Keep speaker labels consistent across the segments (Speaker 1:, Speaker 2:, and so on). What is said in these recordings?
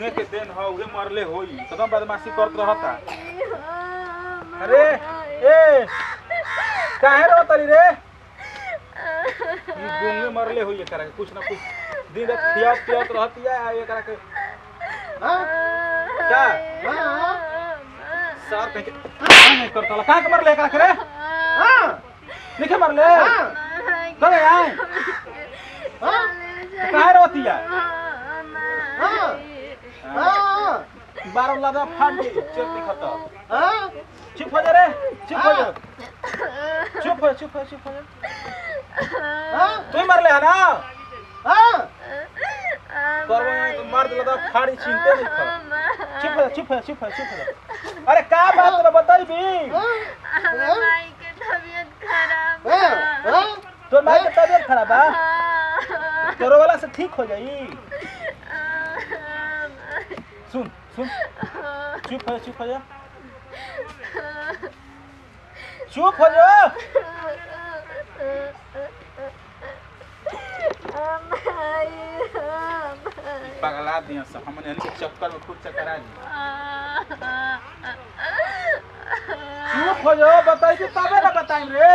Speaker 1: गुंगे के देन ह उहे मरले होई एकदम बदमाशी करत रहता अरे ए काहे रो तली रे ई गुंगे मरले होई एकरा के कुछ ना कुछ दिन रात खियात पियात रहती है आ एकरा के
Speaker 2: हाँ
Speaker 1: का
Speaker 2: हाँ
Speaker 1: सर कह के नहीं करता ला काहे के मरले एकरा के रे
Speaker 2: हाँ
Speaker 1: निके मरले
Speaker 2: हाँ
Speaker 1: करे आए
Speaker 2: हाँ
Speaker 1: काहे रोती है
Speaker 2: हाँ हाँ
Speaker 1: बारह लादा फाट गई चेक दिखता
Speaker 2: हाँ
Speaker 1: चुप हो जा रे चुप हो जा चुप हो चुप हो चुप हो जा
Speaker 2: हाँ
Speaker 1: तू ही मरले है ना
Speaker 2: हाँ
Speaker 1: करबो नहीं तो मार दिला तो फाड़ी छीनते नहीं खा चुप हो जा चुप हो जा चुप हो जा चुप हो जा अरे का बात है बताई भी
Speaker 2: हाँ
Speaker 3: माई के तबीयत खराब
Speaker 2: हाँ हाँ
Speaker 1: तो माई के तबीयत खराब है तोरो वाला से ठीक हो जाई सुन सुन चुप हो जा चुप हो जा चुप हो जा पगला दिया सब हमने यानी के चक्कर में खुद चक्कर आ दी चुप हो जाओ बताई तो तबे ना बताई रे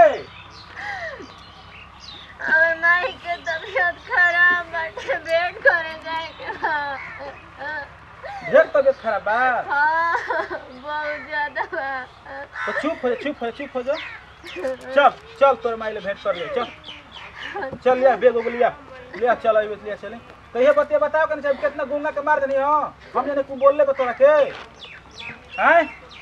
Speaker 3: और माई के तबीयत खराब बाटे बेड करे जाए के बा।
Speaker 1: ढेर तबीयत खराब बा
Speaker 3: हाँ बहुत ज्यादा बा
Speaker 1: तो चुप हो जा चुप हो जा चुप हो जा चल चल तोर माइले भेंट कर ले चल चल लिया बेग उग लिया लिया चल अभी लिया चले तो ये बतिया बताओ कनी साहब कितना गुंगा के मार देनी हो हम जाने को बोल ले तोरा के हैं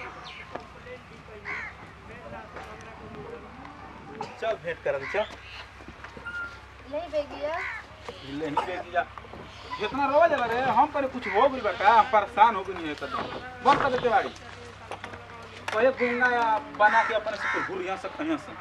Speaker 1: चल भेंट कर दे चल
Speaker 3: नहीं बेगिया
Speaker 1: ले ही बेग लिया जितना रोवा जाला रे हम पर कुछ हो गइल बा का हम परेशान हो गइल है कदम बंद कर देते बाड़ी तो ये गुंगा या बना के अपने से भूल यहाँ से कहीं से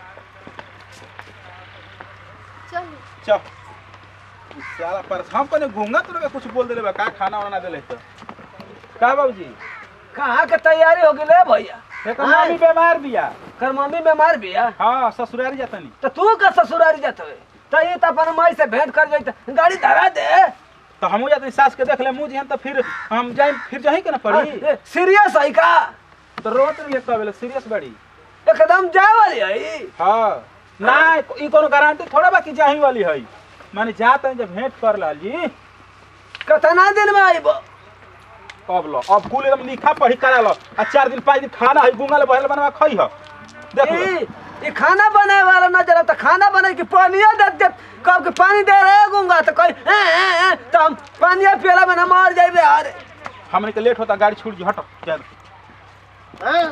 Speaker 3: चल
Speaker 1: चल इस साला पर हम कने घूंगा तो कुछ बोल देले बा का खाना वाना देले तो का बाबूजी
Speaker 4: कहाँ के तैयारी हो गई भैया
Speaker 1: एक मम्मी बीमार बिया
Speaker 4: कर मम्मी बीमार भी है
Speaker 1: हां ससुरारी जातनी
Speaker 4: तो तू का ससुरारी जात हवे तो ये तो अपन माई से भेंट कर जाई गाड़ी धरा दे
Speaker 1: तो हमहू जातनी सास के देख ले मुंह जिहन तो फिर हम जाई फिर जाही के ना पड़ी
Speaker 4: सीरियस है का
Speaker 1: तो रोत नहीं एक बेले सीरियस बड़ी
Speaker 4: एकदम जाए वाली है
Speaker 1: हां ना ई कोनो गारंटी थोड़ा बाकी जाही वाली है माने जात है जब भेंट कर लाल जी
Speaker 4: कितना दिन में आईब
Speaker 1: अब लो अब कुल एकदम लिखा पढ़ी करा लो आ चार दिन पाँच दिन खाना है गुंगा ले बहल बनवा खई ह देख लो
Speaker 4: ई ई खाना बनाए वाला नजर तो खाना बने की पानिया दे दे कब के पानी दे रहे गुंगा तो कोई ए, ए, ए, तो हम पानिया पियला में ना मार जाइबे अरे
Speaker 1: हमने के लेट होता गाड़ी छूट जी हटो चल
Speaker 2: हाँ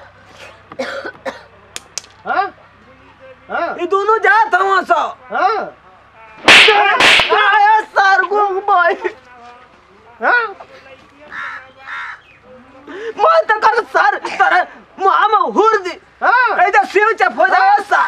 Speaker 2: हाँ हाँ
Speaker 4: ई दोनों जात हवा सो
Speaker 2: हाँ
Speaker 4: आया सर गुंग भाई
Speaker 2: हाँ
Speaker 4: मैं तो कर सर सर मामा हुर दी
Speaker 2: हाँ
Speaker 4: ए जो सिर चप हो जाए सा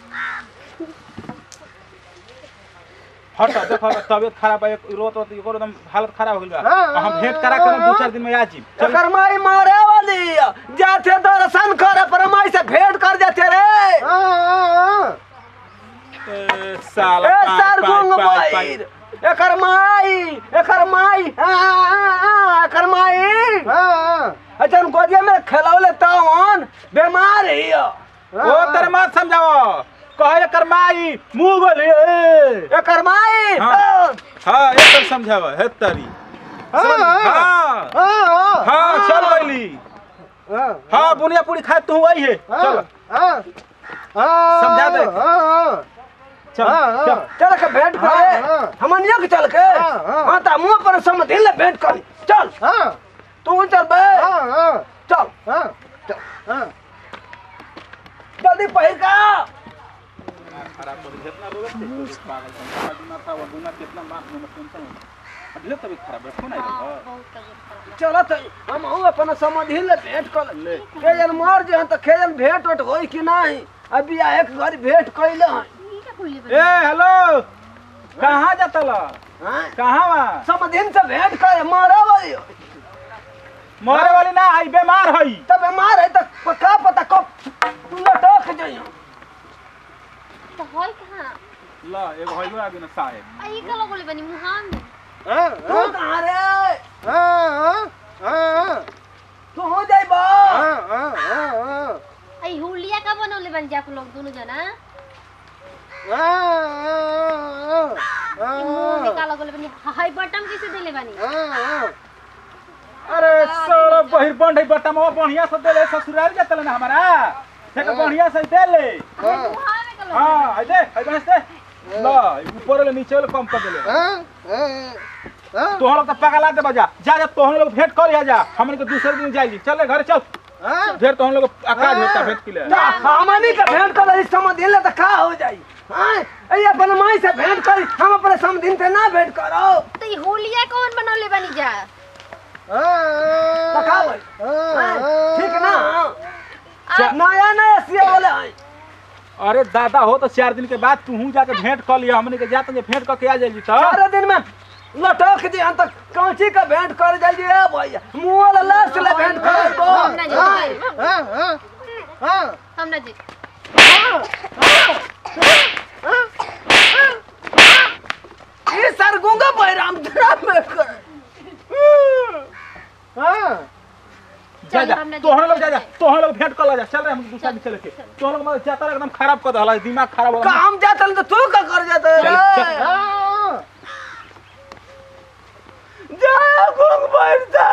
Speaker 1: हटो देखो तबियत खराब है रोत रोत एगो एकदम हालत खराब हो गइल बा
Speaker 2: हाँ,
Speaker 1: और हम भेंट करा के दो चार दिन में आ जी चल
Speaker 4: एकर माई मारे वाली जाते दर्शन करे पर माई से भेंट कर जाते रे
Speaker 2: हाँ
Speaker 1: ए, साला
Speaker 4: ए
Speaker 1: पाँच,
Speaker 4: सर
Speaker 1: पाँच,
Speaker 4: गुंग
Speaker 1: पाँच,
Speaker 4: भाई
Speaker 1: पाँच।
Speaker 4: एकर माई एकर माई हाँ, हाँ, हाँ, एकर माई
Speaker 2: हाँ
Speaker 4: अच्छा गोदिया में खेलौले तवन बीमार है
Speaker 1: ओ तेरे मत समझाओ कहे कर माई मुंह गोली
Speaker 4: एकर माई
Speaker 1: हाँ। हां एक तर समझाओ हे तरी
Speaker 2: हाँ,
Speaker 1: हां
Speaker 2: हाँ
Speaker 1: हां चल गइली
Speaker 2: हाँ
Speaker 1: हां बुनिया पूरी खाए तू वही है चल
Speaker 2: हाँ हाँ
Speaker 1: समझा दे।
Speaker 2: हाँ
Speaker 1: चल
Speaker 2: हाँ,
Speaker 1: चल
Speaker 2: हाँ।
Speaker 4: चल के भेंट
Speaker 2: हाँ,
Speaker 4: करे
Speaker 2: हाँ।
Speaker 4: हमनिया के चल के
Speaker 2: हाँ, हाँ।
Speaker 4: हाँ ता मुंह पर समझ ले भेंट कर चल
Speaker 2: हाँ
Speaker 4: तू चल बे
Speaker 2: हाँ हाँ
Speaker 4: चल
Speaker 2: हाँ हाँ
Speaker 4: जल्दी पहिर का
Speaker 1: खराब कर जितना रोग थे पागल समझा दिमाग था वो गुना कितना मार में टेंशन अब ले तभी खराब है फोन आई रहा
Speaker 3: बहुत तबीयत खराब
Speaker 4: चल त हम हूँ अपन समझी ले भेंट कर
Speaker 1: ले
Speaker 4: के जन मर जे त के जन भेंट उठ होई कि नहीं अभी आ एक घर भेंट कइले हैं
Speaker 3: ई का खुली
Speaker 1: ए हेलो कहाँ जाता ला
Speaker 4: हाँ?
Speaker 1: कहाँ बा
Speaker 4: समझिन से भेंट करे मारे वाली हो।
Speaker 1: मरे वाली ना आई बीमार हई
Speaker 4: तब बीमार है त का पता कब लटक जाइयो
Speaker 3: तो होय कहां
Speaker 1: ला एगो हइलो आगे ना साहेब
Speaker 3: आ ई का लगोले बनी मुहां में
Speaker 2: हाँ
Speaker 4: तू कहाँ रे
Speaker 2: हाँ हाँ
Speaker 4: तू हो जाइबा
Speaker 2: हाँ हाँ हाँ हाँ
Speaker 3: आई हुलिया का बनौले बन जा लोग दोनों जना ई मुंह निकाल गले बनी हाय बटन कैसे देले बानी
Speaker 1: अरे साला बहिर बंड है बटमवा बढ़िया से देले ससुराल जातले ना हमारा देख बढ़िया से देले
Speaker 3: मुंह में कलो
Speaker 1: हां है दे है बस दे ला ऊपर ले नीचे ले कम कर देले तोहन लोग तो पगला दे बजा जा जा तोहन लोग भेंट कर जा हमन के दूसरे दिन जाएगी चल रे घर चल फिर तोहन लोग आकाश होता भेंट के लिए
Speaker 4: ता हमनी के भेंट कर इस समझ ले त का हो जाई हां ए अपन माई से भेंट कर हम अपने समझिन से ना भेंट करो
Speaker 3: तो ई हुलिया कौन बनौले बनी जा
Speaker 4: त का भाई ठीक ना
Speaker 1: चा-
Speaker 4: नया नया सिया वाले हैं
Speaker 1: अरे दादा हो तो चार दिन के बाद तू हूं जाके भेंट कर लिया हमने के जाते भेंट करके आ जाएगी तो
Speaker 4: चार दिन में लटक दी हम तक कांची का भेंट कर जाइए ए भैया मुंह वाला लास्ट ले भेंट कर दो
Speaker 3: हम ना जी हम ना जी
Speaker 4: ये सर गुंगा बैराम तेरा में कर
Speaker 1: जा
Speaker 3: चल,
Speaker 1: जा
Speaker 3: हमने
Speaker 1: तोहन लोग
Speaker 3: देखा
Speaker 1: जा जा
Speaker 3: है।
Speaker 1: तोहन लोग भेंट कर ला जा चल रहे हम दूसरा दिन चले के तोहन लोग मतलब जाता एकदम खराब कर दहला दिमाग खराब हो
Speaker 4: का हम जातल तो तू का कर जाते
Speaker 1: चल,
Speaker 4: जा गुंग बैठ जा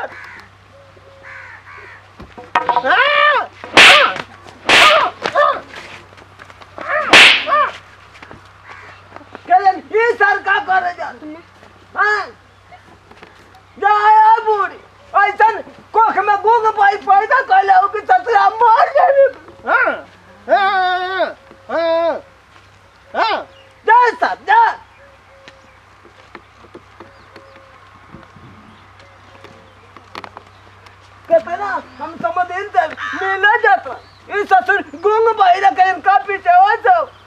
Speaker 4: कहलन ये सर का कर जा हां जाया बूढ़ी ऐसन कोख में गुंग पाई पैदा कैले हो कि ससुरा मर जाए जा सर जा कहते ना हम समझ इन मिला जाता इस ससुर गुंग भाई का इनका पीछे हो जाओ